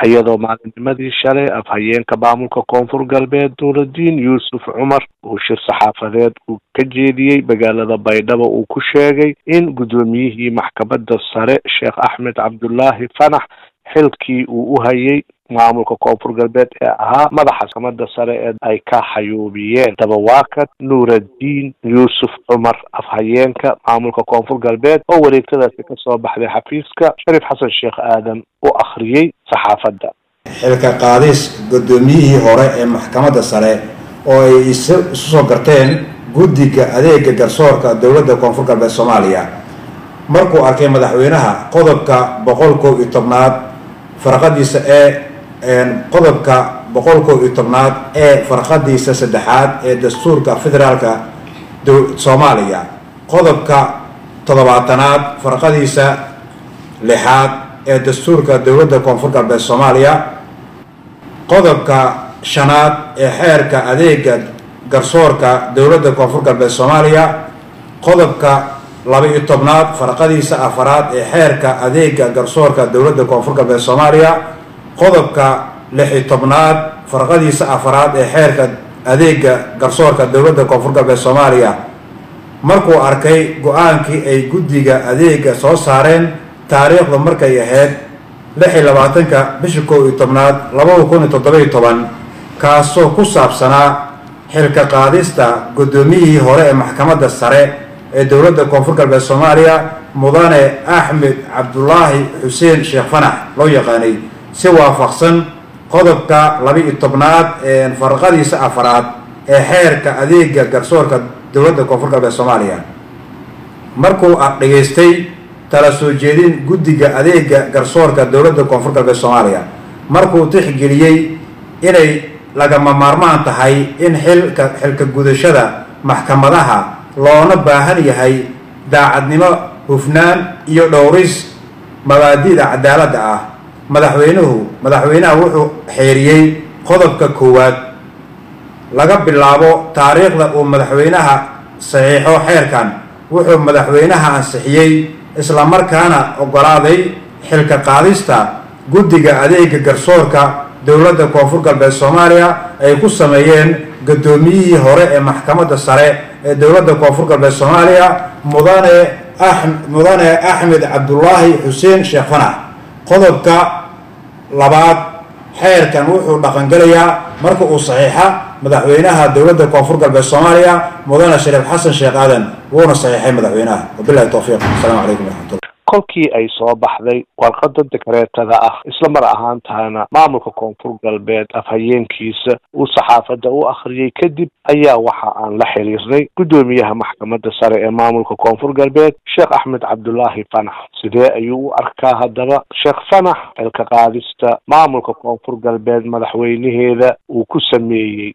iyadoo maalinnimadii shalay afhayeenka maamulka koonfur galbeed nuuraddiin yuusuf cumar uu shir saxaafadeed uu ka jeediyey magaalada baydhabo uu ku sheegay in guddoomiyihii maxkamadda sare sheekh axmed cabdullaahi fanax xilkii uu u hayay maamulka koonfur galbeed ee ahaa madaxa maxkamadda sare ee ay ka xayuubiyeen dabawaakad nuuraddiin yuusuf cumar afhayeenka maamulka koonfur galbeed oo wareegtadaasi kasoo baxday xafiiska shariif xasan sheekh aadan u akhriyey saxaafadda xilka qaadis guddoomiyihii hore ee maxkamadda sare oo ay isu soo garteen guddiga adeega garsoorka dowladda koonfur galbeed soomaaliya markuu arkay madaxweynaha qodobka boqol kow iyo tobnaad farqadiisa ee qodobka boqol kow iyo tobnaad ee farqadiisa saddexaad ee dastuurka federaalka soomaaliya qodobka toddobaatanaad farqadiisa lixaad ee dastuurka dowladda koonfur galbeed soomaaliya qodobka shanaad ee xeerka adeega garsoorka dowladda koonfur galbeed soomaaliya qodobka laba-iyo tobnaad farqadiisa afaraad ee xeerka adeega garsoorka dowladda koonfur galbeed soomaaliya qodobka lix-iyo tobnaad farqadiisa afaraad ee xeerka adeega garsoorka dowladda koonfur galbeed soomaaliya markuu arkay go-aankii ay guddiga adeega soo saareen taariikhda markay ahayd lix iyo labaatanka bisha kow iyo tobnaad labada kun iyo toddoba-iyo toban kaasoo ku saabsanaa xilka qaadista guddoomiyihii hore ee maxkamadda sare ee dowladda koonfur galbeed soomaaliya mudane axmed cabdulaahi xuseen sheekh fanax loo yaqaanay si waafaqsan qodobka laba-iyo tobnaad farqadiisa afaraad ee xeerka adeega garsoorka dowladda koonfur galbeed soomaaliya markuu dhageystay tala soo jeedin guddiga adeega garsoorka dowladda koonfur galbeed soomaaliya markuu tixgeliyey inay lagama maarmaan tahay in xilka xilka gudashada maxkamadaha loona baahan yahay daacadnimo hufnaan iyo dhowris mabaadi'da cadaaladda ah madaxweynuhu madaxweynaha wuxuu xeeriyey qodobka koowaad laga bilaabo taariikhda uu madaxweynaha saxiixo xeerkan wuxuu madaxweynaha ansixiyey islamarkaana oggolaaday xilka qaadista guddiga adeega garsoorka dowladda koonfur galbeed soomaaliya ay ku sameeyeen guddoomiyihii hore ee maxkamadda sare ee dowladda koonfur galbeed soomaaliya mudane a mudane axmed cabdulaahi xuseen sheekh fanax qodobka labaad xeerkan wuxuu dhaqangelayaa marka uu saxiixa madaxweynaha dowladda koonfur galbeed soomaaliya mudane shariif xasan sheekh aadan wuuna saxiixay madaxweynaha wabilahi towfiiq asalaamu calaykum waraxmatullah kolkii ay soo baxday warqada dekareetada ah isla mar ahaantahana maamulka koonfur galbeed afhayeenkiisa uu saxaafadda u akhriyey kadib ayaa waxa aan la xiriirnay guddoomiyaha maxkamadda sare ee maamulka koonfur galbeed sheekh axmed cabdulaahi fanax sidee ayuu u arkaa haddaba sheekh fanax xilka qaadista maamulka koonfur galbeed madaxweynaheeda uu ku sameeyey